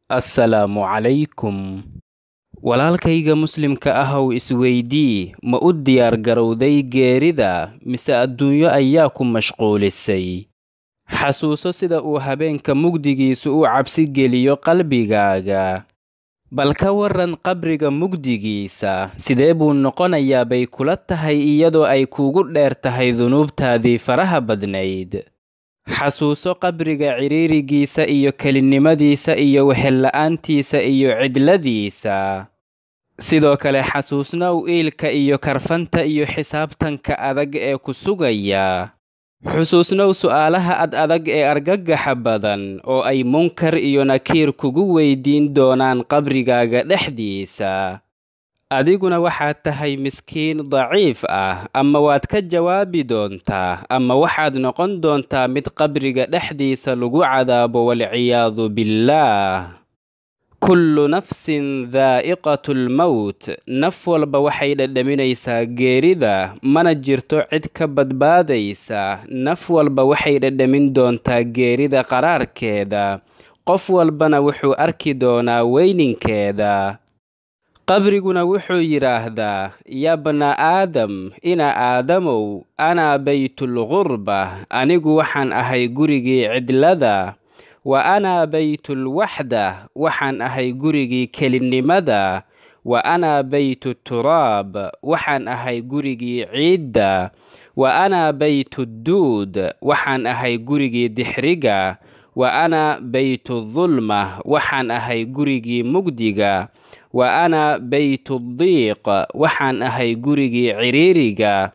assalaamu calaykum walaalkayga muslimka ahow isweydii ma u diyaar garowday geerida mise adduunyo ayaa ku mashquulisay xasuuso sida uu habeenka mugdigiisu u cabsi geliyo qalbigaaga bal ka warran qabriga mugdigiisa sidee buu noqonayaa bay kula tahay iyadoo ay kuugu dheer tahay dunuubtaadii faraha badnayd xasuuso qabriga cidhiirigiisa iyo kelinnimadiisa iyo wehella'aantiisa iyo cidladiisa sidoo kale xasuusnow iilka iyo karfanta iyo xisaabtanka adag ee ku sugaya xusuusnow su'aalaha ad adag ee argagaxa badan oo ay munkar iyo nakiir kugu weydiin doonaan qabrigaaga dhexdiisa adiguna waxaad tahay miskiin daciif ah ama waad ka jawaabi doontaa ama waxaad noqon doontaa mid qabriga dhexdiisa lagu cadaabo walciyaadu billaah kullu nafsin daa'iqatu lmowt naf walba waxay dhadhaminaysaa geerida mana jirto cid ka badbaadaysa naf walba waxay dhadhamin doontaa geerida qaraarkeeda qof walbana wuxuu arki doonaa weyninkeeda qabriguna wuxuu yidhaahdaa yaa bna aadam ina aadamow anaa baytulgurba anigu waxaan ahay gurigii cidlada wa anaa baytulwaxda waxaan ahay gurigii kelinnimada wa anaa baytu turaab waxaan ahay gurigii ciidda wa anaa baytudduud waxaan ahay gurigii dixriga wa anaa baytudulma waxaan ahay gurigii mugdiga wa anaa baytuddiiq waxaan ahay gurigii cidhiiriga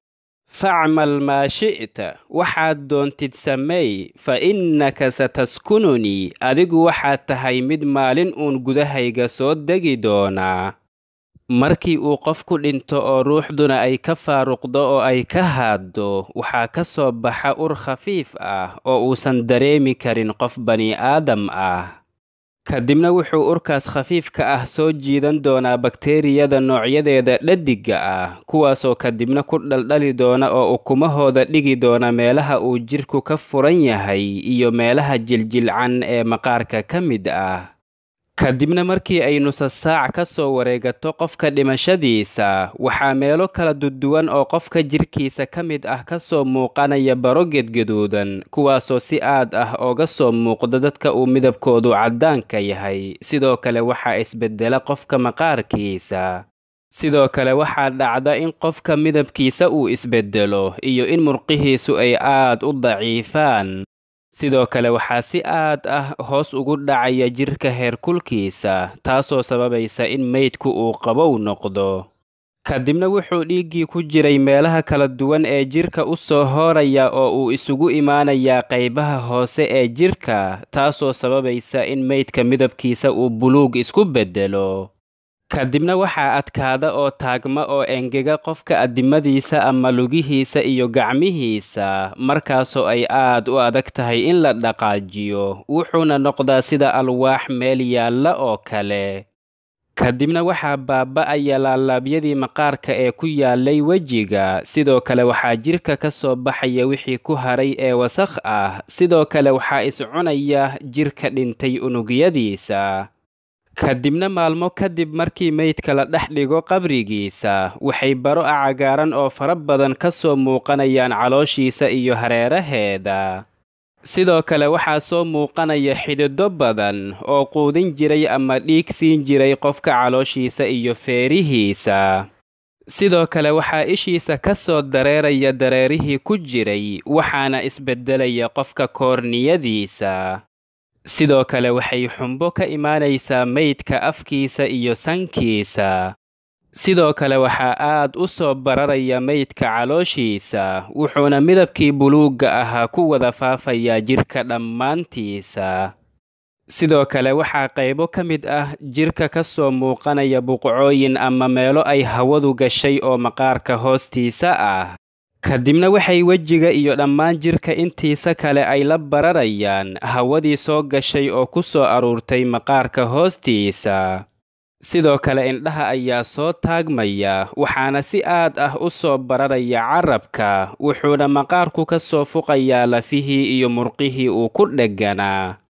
facmal maa shi'ta waxaad doontid sameey fa innaka sataskununii adigu waxaad tahay mid maalin uun gudahayga soo degi doonaa markii uu qofku dhinto oo ruuxduna ay ka faaruqdo oo ay ka haaddo waxaa ka soo baxa ur khafiif ah oo uusan dareemi karin qof bani aadam ah kadibna wuxuu urkaas khafiifka ah soo jiidan doonaa bakteeriyada noocyadeeda dhadiga ah kuwaasoo kadibna ku dhaldhali doona oo ukumahooda dhigi doona meelaha uu jidhku ka furan yahay iyo meelaha jiljilcan ee maqaarka ka mid ah kadibna markii ay nusasaac ka soo wareegato qofka dhimashadiisa waxaa meelo kala duduwan oo qofka jidhkiisa ka mid ah ka soo muuqanaya baro gedgaduudan kuwaasoo si aad ah ooga soo muuqda dadka uu midabkoodu caddaanka yahay sidoo kale waxaa isbeddela qofka maqaarkiisa sidoo kale waxaa dhacda in qofka midabkiisa uu isbeddelo iyo in murqihiisu ay aad u daciifaan sidoo kale waxaa si aad ah hoos ugu dhacaya jidhka heerkulkiisa taasoo sababaysa in meydku uu qabow noqdo kadibna wuxuu dhiiggii ku jiray meelaha kala duwan ee jidhka u soo hooraya oo uu isugu imaanayaa qaybaha hoose ee jidhka taasoo sababaysa in meydka midabkiisa uu buluug isku beddelo kadibna waxaa adkaada oo taagma oo engega qofka addimadiisa ama lugihiisa iyo gacmihiisa markaasoo ay aad u adag tahay in la dhaqaajiyo wuxuuna noqdaa sida alwaax meel yaalla oo kale kadibna waxaa baaba'aya laalaabyadii maqaarka ee ku yaallay wejiga sidoo kale waxaa jidhka ka soo baxaya wixii ku haray ee wasakh ah sidoo kale waxaa iscunaya jidhka dhintay unugyadiisa kadibna maalmo kadib markii meydka la dhex dhigo qabrigiisa waxay baro a cagaaran oo fara badan ka soo muuqanayaan calooshiisa iyo hareeraheeda sidoo kale waxaa soo muuqanaya xidhido badan oo quudin jiray ama dhiig siin jiray qofka calooshiisa iyo feerihiisa sidoo kale waxaa ishiisa ka soo dareeraya dareerihii ku jiray waxaana isbeddelaya qofka koorniyadiisa sidoo kale waxay xumbo ka imaanaysaa meydka afkiisa iyo sankiisa sidoo kale waxaa aad u soo bararaya meydka calooshiisa wuxuuna midabkii buluugga ahaa ku wada faafayaa jidhka dhammaantiisa sidoo kale waxaa qaybo ka mid ah jidhka ka soo muuqanaya buqcooyin ama meelo ay hawadu gashay oo maqaarka hoostiisa ah kadibna waxay wejiga iyo dhammaan jidhka intiisa kale ay la bararayaan hawadii soo gashay oo ku soo aruurtay maqaarka hoostiisa sidoo kale indhaha ayaa soo taagmaya waxaana si aad ah u soo bararaya carabka wuxuuna maqaarku ka soo fuqayaa lafihii iyo murqihii uu ku dhegganaa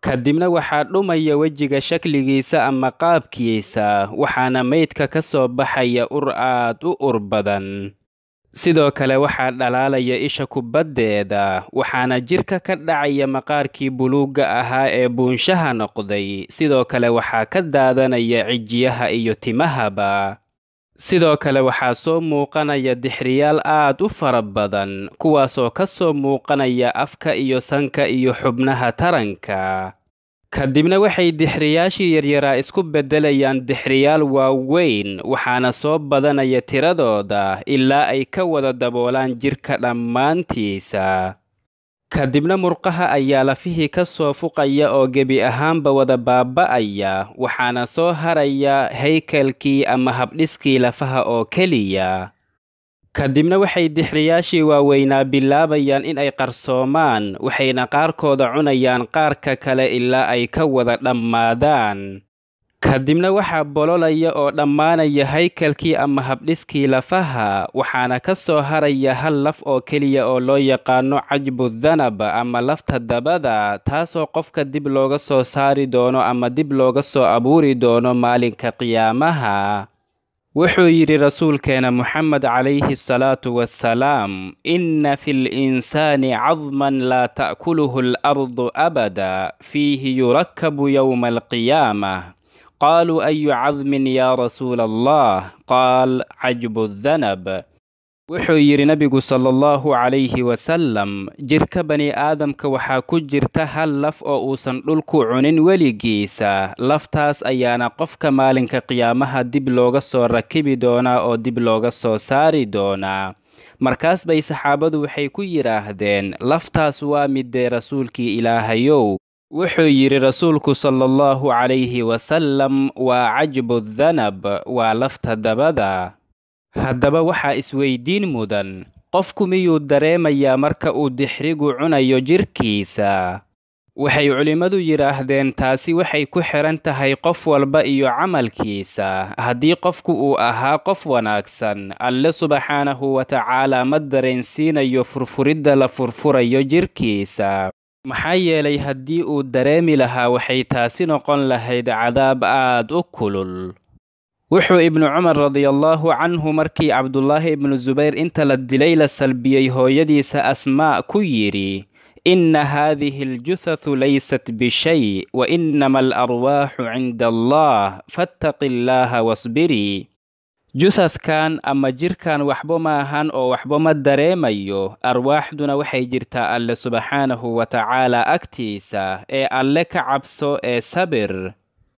kadibna waxaa dhumaya wejiga shakligiisa ama qaabkiisa waxaana meydka ka soo baxaya ur aad u ur badan sidoo kale waxaa dhalaalaya isha kubaddeeda waxaana jidhka ka dhacaya maqaarkii buluugga ahaa ee buunshaha noqday sidoo kale waxaa ka daadanaya cijiyaha iyo timahaba sidoo kale waxaa soo muuqanaya dixriyaal aad u fara badan kuwaasoo ka soo muuqanaya afka iyo sanka iyo xubnaha taranka kadibna waxay dixriyaashii yaryaraa isku beddelayaan dixriyaal waaweyn waxaana soo badanaya tiradooda ilaa ay ka wada daboolaan jidhka dhammaantiisa kadibna murqaha ayaa lafihii ka soo fuqaya oo gebi ahaanba wada baaba'aya waxaana soo haraya haykalkii ama habdhiskii lafaha oo keliya kadibna waxay dixriyaashii waaweynaa bilaabayaan in ay qarsoomaan waxayna qaarkooda cunayaan qaarka kale ilaa ay ka wada dhammaadaan kadibna waxaa bololaya oo dhammaanaya haykalkii ama habdhiskii lafaha waxaana ka soo haraya hal laf oo keliya oo loo yaqaano cajbu danab ama lafta dabada taasoo qofka dib looga soo saari doono ama dib looga soo abuuri doono maalinka qiyaamaha wuxuu yidhi rasuulkeena moxamed calayhi asalaatu wassalaam inna fi linsaani cadman laa ta'kuluhu alardu abada fiihi yurakabu yowma alqiyaamah qaaluu ayu cadmin yaa rasuula allah qaal cajbu danab wuxuu yidhi nebigu sala allahu calayhi wasalam jidhka bani aadamka waxaa ku jirta hal laf oo uusan dhulku cunin weligiisa laftaas ayaana qofka maalinka qiyaamaha dib looga soo rakibi doonaa oo dib looga soo saari doonaa markaas bay saxaabadu waxay ku yidhaahdeen laftaas waa midee rasuulkii ilaahayow wuxuu yidhi rasuulku sala allahu calayhi wasalam waa cajbu danab waa lafta dabada haddaba waxaa isweydiin mudan qofku miyuu dareemayaa marka uu dixrigu cunayo jidhkiisa waxay culimmadu yidhaahdeen taasi waxay ku xidhan tahay qof walba iyo camalkiisa haddii qofku uu ahaa qof wanaagsan alle subxaanahu wa tacaalaa ma dareensiinayo furfuridda la furfurayo jidhkiisa maxaa yeelay haddii uu dareemi lahaa waxay taasi noqon lahayd cadaab aad u kulul wuxuu ibnu cumar radiallaahu canhu markii cabdulaahi ibnu subayr inta la dilay la salbiyey hooyadiisa asmaa ku yidhi inna haadihi aljuhathu laysat bishay wa innama alarwaaxu cinda allah fattaqi illaaha wasbirii juthadkan ama jidhkan waxba maahan oo waxba ma dareemayo arwaaxduna waxay jirtaa alle subxaanahu wa tacaalaa agtiisa ee alle ka cabso ee sabir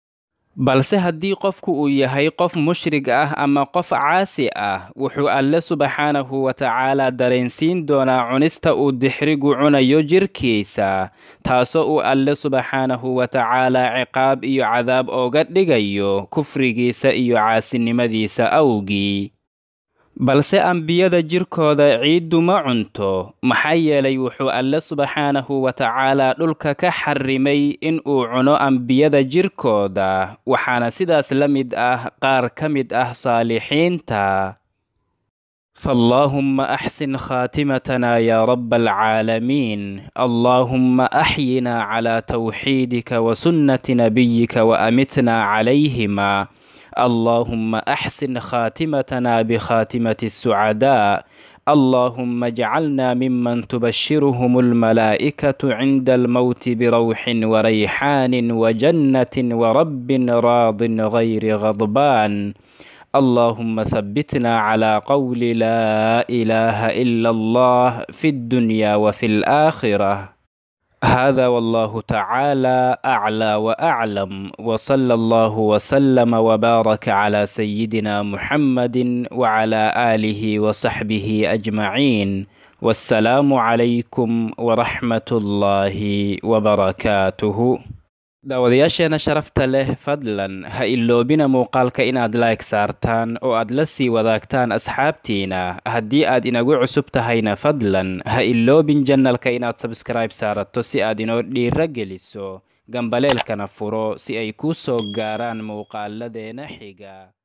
balse haddii qofku uu yahay qof mushrig ah ama qof caasi ah wuxuu alle subxaanahu wa tacaalaa dareensiin doonaa cunista uu dixrigu cunayo jidhkiisa taasoo uu alle subxaanahu wa tacaalaa ciqaab iyo cadaab ooga dhigayo kufrigiisa iyo caasinimadiisa awgii balse ambiyada jidhkooda ciiddu ma cunto maxaa yeelay wuxuu alle subxaanahu wa tacaalaa dhulka ka xarrimay in uu cuno ambiyada jidhkooda waxaana sidaas la mid ah qaar ka mid ah saalixiinta فاللهم أحسن خاتمتنا يا رب العالمين اللهم أحينا على توحيدك وسنة نبيك وأمتنا عليهما اللهم أحسن خاتمتنا بخاتمة السعداء اللهم اجعلنا ممن تبشرهم الملائكة عند الموت بروح وريحان وجنة ورب راض غير غضبان اللهم ثبتنا على قول لا إله إلا الله في الدنيا وفي الآخرة هذا والله تعالى أعلى وأعلم وصلى الله وسلم وبارك على سيدنا محمد وعلى آله وصحبه أجمعين والسلام عليكم ورحمة الله وبركاته daawadayaasheena sharafta leh fadlan ha iloobina muuqaalka inaad like saartaan oo aad la sii wadaagtaan asxaabtiina haddii aad inagu cusub tahayna fadlan ha iloobin janalka inaad sabskribe saarato si aad inoo dhiiro geliso gambaleelkana furo si ay kuu soo gaaraan muuqaaladeena xiga